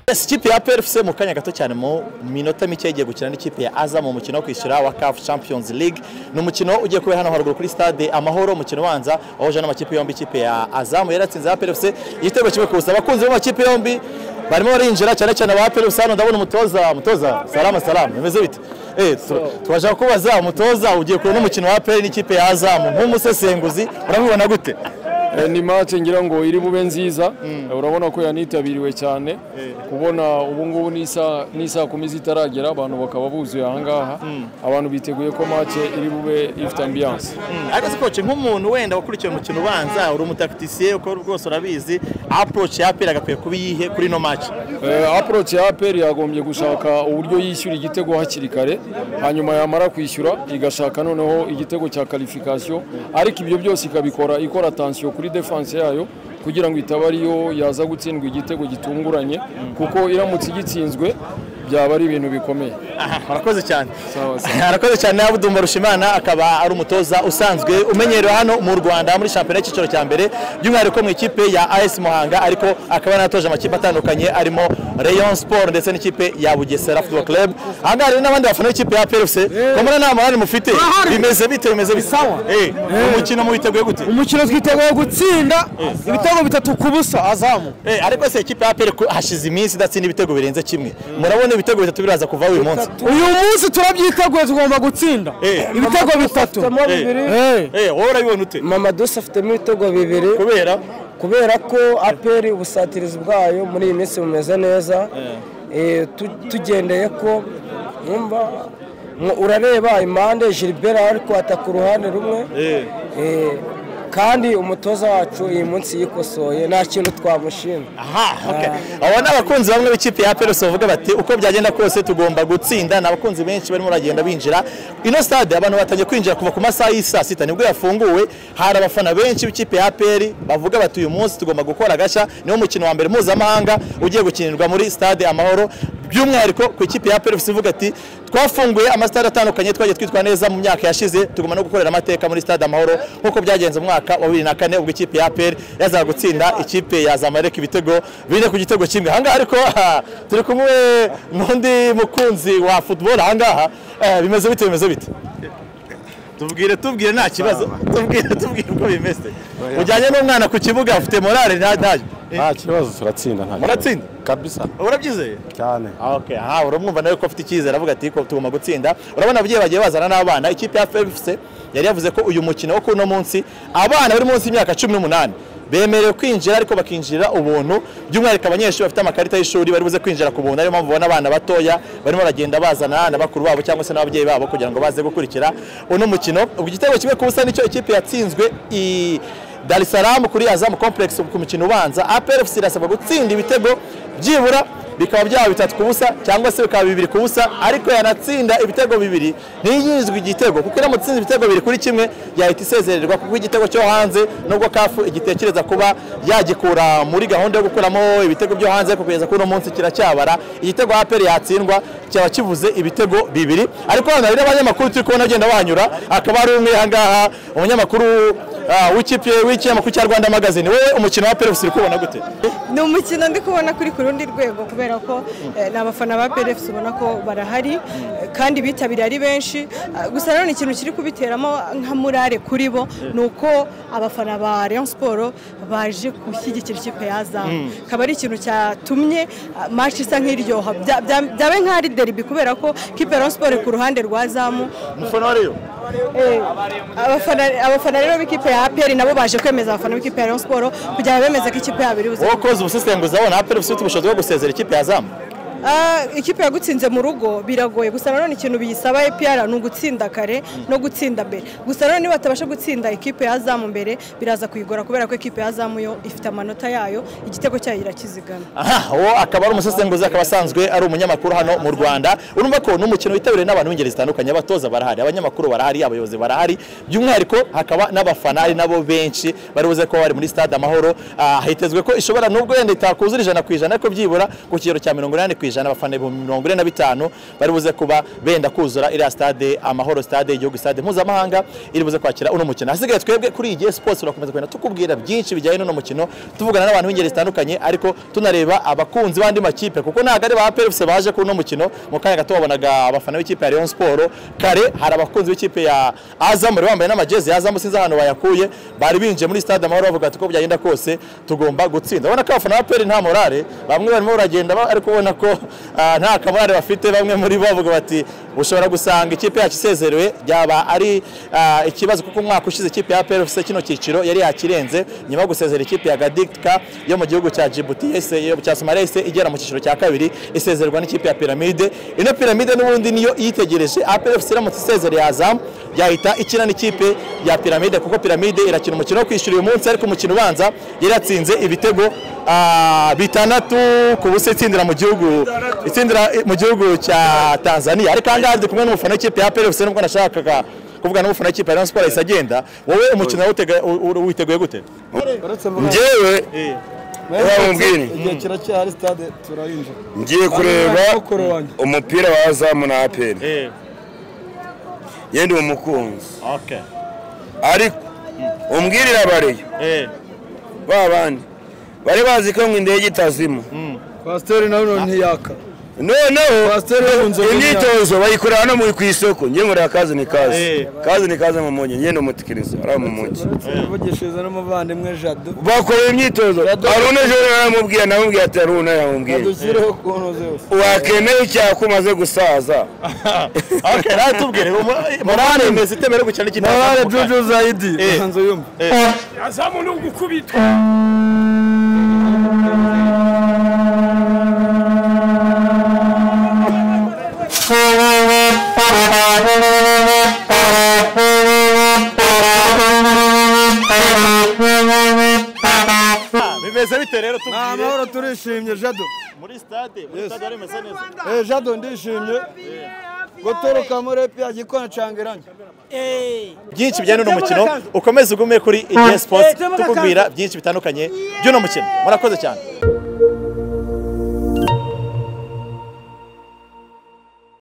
Yes, ikipe ya PFC mu kanya gato cyane mu minota mike igiye gukina n'ikipe ya Azam mu mukino wo kwishyura wa CAF Champions League ni umukino ugiye kubera hano haruguru kuri stade Amahoro umukino ubanza wahoje n'amakipe yombi ikipe ya Azam yaratsinze ya PFC igitego kimwe kusa abakunzi b'amakipe yombi barimo barinjira cyane cyane ba PFC hano ndabona umutoza umutoza salama salama bimeze bite eh tubashaka kubaza umutoza ugiye kureba n'umukino wa PFC n'ikipe ya Azam nk'umusesenguzi urabibona gute Eh, ni match ngira ngo iri bube nziza urabona ko yanitabiriwe cyane kubona ubu ngubu n'isa n'isa kumi zitaragera abantu bakaba buzuye ahangaha abantu biteguye ko match iri bube ifite ambiance ariko se koce nk'umuntu wenda wakurikiye umukino ubanza uri umutakitisiye uko rwose urabizi approach ya apera agakwiye kuba iyihe kuri ino match Eh, approach ya APR yagombye gushaka uburyo yishyura igitego hakiri kare hanyuma yamara kwishyura igashaka noneho igitego cya qualification ariko ibyo byose ikabikora ikora attention kuri defense yayo kugira ngo itaba ariyo yaza gutsindwa igitego gitunguranye kuko iramutse igitsinzwe byaba ari ibintu bikomeye aha arakoze cyane Sawa, sawa. arakoze cyane abudumba rushimana akaba ari umutoza usanzwe umenyerewe hano mu rwanda muri shampiyona y'icyiciro cya mbere by'umwihariko mu ikipe ya as muhanga ariko akaba yanatoje amakipe atandukanye arimo rayon sport ndetse n'ikipe ya bugesera football club aha ngaha rero n'abandi bafana b'ikipe ya plc komora nta mahane mufite bimeze bite bimeze bite Sawa. Eh, umukino muwiteguye gute umukino twiteguye gutsinda ibitego bitatu ku busa azamu Eh, ariko se ikipe ya APR ko hashize iminsi idatsinda ibitego birenze kimwe murabona ibitego bitatu biraza kuva uyu munsi uyu munsi turabyiteguye tugomba gutsinda Eh. ibitego bitatu Eh. Eh, wowe urabibona ute mama dusa afitemo ibitego bibiri kubera kubera ko aperi ubusatirizi bwayo muri iyi minsi bumeze neza Eh, tu- tugendeye ko wumva mu- urareba impande gilbert ari kwata ku ruhande rumwe Eh, kandi umutoza wacu iyi munsi yikosoye nta kintu twamushinga aha okay. abo ni abakunzi bamwe b'ikipe ya APR bavuga bati uko byagenda kose tugomba gutsinda ni abakunzi benshi barimo baragenda binjira ino stade abantu batangiye kwinjira kuva ku masaha y'isaa sita nibwo yafunguwe hari abafana benshi b'ikipe ya APR bavuga bati uyu munsi tugomba gukora gashya niwo mukino wa mbere mpuzamahanga ugiye gukinirwa muri stade amahoro by'umwihariko ku ikipe ya PFC ivuga ati twafunguye amasitade atandukanye twagiye twitwara neza mu myaka yashize tugomba no gukorera amateka muri stade amahoro nk'uko byagenze mu mwaka wa bibiri na kane ubwo ikipe ya APR yazaga gutsinda ikipe ya Zamalek ibitego bine ku gitego kimwe ahangaha ariko aha, turi kumwe n'undi mukunzi wa football ahangaha Eh, bimeze bite bimeze bite tubwire tubwire nta kibazo tubwire tubwire uko bimeze ujyanye n'umwana ku kibuga afite morale nta ntayo nta kibazo turatsinda nta kibazo. Muratsinda? kabisa urabyizeye cyane Okay, aha uramwumva nawe ko afite icyizere avuga ati ko tugomba gutsinda urabona ababyeyi bagiye bazana n'abana ikipe ya FFC yari yavuze ko uyu mukino wo kuno munsi abana bari munsi y'imyaka cumi n'umunani bemerewe kwinjira ariko bakinjira ubuntu by'umwihariko abanyeshuri bafite amakarita y'ishuri bari buze kwinjira ku buntu ariyo mpamvu ubona abana batoya barimo baragenda bazana na bakuru babo cyangwa se n'ababyeyi babo kugira ngo baze gukurikira uno mukino ubwo igitego kimwe ku busa nicyo ikipe yatsinzwe i Dar es Salaam kuri Azam Complex ku mukino ubanza APRFC irasabwa gutsinda ibitego byibura bikaba byaba bitatu ku busa cyangwa se bikaba bibiri ku busa ariko yanatsinda ibitego bibiri ntiyinjizwe igitego kuko iramutse itsinze ibitego bibiri kuri kimwe yahita isezererwa kuko igitego cyo hanze nubwo kafu igitekereza kuba yagikura muri gahunda yo gukuramo ibitego byo hanze ariko kugeza kuri uno munsi kiracyabara igitego APR yatsindwa cyaba kivuze ibitego bibiri ariko hano hari n'abanyamakuru turi kubona agenda bahanyura akaba ari umwe aha ngaha umunyamakuru Ah, w'ikipe w'ikinyamakuru cya Rwanda Magazine wowe umukino wa Perefusi uri kubona gute ni umukino ndi kubona kuri ku rundi rwego kubera ko eh, ni abafana ba PRFC ubona ko barahari eh, kandi bitabiriye ari benshi Ah, gusa nanone ikintu kiri kubiteramo nka murare kuri bo ni uko abafana ba Rayon Sport baje gushyigikira ikipe ya Azam akaba ari ikintu cyatumye ah, match isa nk'iryoha Bya- bya- byabaye nk'aho ari derby kubera ko ikipe ya Rayon Sport ku ruhande rwa Azam umufana wa Rayon Eh, abafana abafana rero b'ikipe ya APR nabo baje kwemeza abafana b'ikipe ya Rayon Sport kugira ngo bemeze ko ikipe yabo iri buze wowe koza ubusesenguzi abona Perefusi ufite ubushobozi bwo gusezera ikipe ya Azam Ah, ikipe yagutsinze mu rugo biragoye gusa nanone ikintu biyisaba EPR ni ugutsinda kare no gutsinda mbere gusa nanone niba batabasha gutsinda ikipe ya zamu mbere biraza kuyigora kubera ko ikipe ya zamu yo ifite amanota yayo igitego cyayo irakizigama aha uwo akaba ari umusesenguzi akaba asanzwe ari umunyamakuru hano mu rwanda urumva ko ni umukino witabiriwe n'abantu b'ingeri zitandukanye abatoza barahari abanyamakuru barahari abayobozi barahari by'umwihariko hakaba n'abafana ari nabo benshi bari buze kuba bari muri stade amahoro Ah, hitezwe ko ishobora nubwo yenda itakuzura ijana ku ijana ariko byibura ku kigero cya mirongo inani ku ijana abafana ibihumbi mirongo ine na bitanu bari buze kuba benda kuzura iriya stade amahoro stade igihugu stade mpuzamahanga iri buze kwakira uno mukino hasigaye twebwe kuri iyi sports turakomeza kugenda tukubwira byinshi bijyanye n'uno mukino tuvugana n'abantu b'ingeri zitandukanye ariko tunareba abakunzi b'andi makipe kuko ntabwo ari ba APRFC baje kuri uno mukino mu kanya gato wabonaga abafana b'ikipe ya Rayon Sport kare hari abakunzi b'ikipe ya Azam bari bambaye n'amajezi ya Azam sinzi ahantu bayakuye bari binjiye muri stade amahoro bavuga ati ko byagenda kose tugomba gutsinda urabona ko abafana ba APR nta morale bamwe barimo baragenda ba- ariko ubona ko ah, nta kamorale bafite bamwe muri bo bavuga bati ushobora gusanga ikipe yacu isezerewe byaba ari ah, ikibazo kuko umwaka ushize ikipe ya APR ifite kino cyiciro yari yakirenze nyuma yo gusezera ikipe ya Gadikka yo mu gihugu cya Djibouti yahise- yo- cya Somalia yahise igera mu cyiciro cya kabiri isezerwa n'ikipe ya Pyramide ino Pyramide n'ubundi niyo yitegereje APR ifite iramutse isezereye Azam yahita ikina n'ikipe ya Pyramide kuko Pyramide irakina umukino wo kwishyura uyu munsi ariko umukino ubanza yari yatsinze ibitego ah, bitandatu ku busa itsindira mu gihugu itsindira mu gihugu cya Tanzania ariko ahangaha ndi kumwe n'umufana w'ikipe ya APR nubwo nashakaga kuvuga n'umufana w'ikipe ya Rayon Sports yahise agenda wowe umukino wawutega- u- u- witeguye gute njyewe Ewa mubwini igihe kiracyari stade turayinjira ngiye kureba mukuru wanjye umupira wa azamu na aperi yendi umukunzi Okay. ariko umbwirire abareyo Eh. ba bandi bari bazi ko ngo indege itazima pasiteri nawe ntiyaka noneho Pasiteri yahunze imyitozo bayikorera hano mu- ku isoko njye nkorera kazi ni kazi Eh. kazi ni kazi mu mugi ngende umutikiriza ari mu mugi uretse kuvugishiriza n'umuvandimwe jado bakora imyitozo haruna ejo naramubwiye namubwiye ati haruna yaramubwiye dushyireho ukuntu zose wakemeye icyaha ko umaze gusaza Okay, nawe tubwire umu- morale imeze itemera gukina n'ikipe ya Azam mu kanya. zayidi Eh. nzu yumva bimeze bite rero tubwire amahoro turishimye jado muri stade muri stade wari umeze neza Eh, jado ndishimye gutoroka muri epiya gikona cangeranye byinshi bijyanye n'uno mukino ukomeze ugume kuri igihe sports tukubwira byinshi bitandukanye by'uno mukino murakoze cyane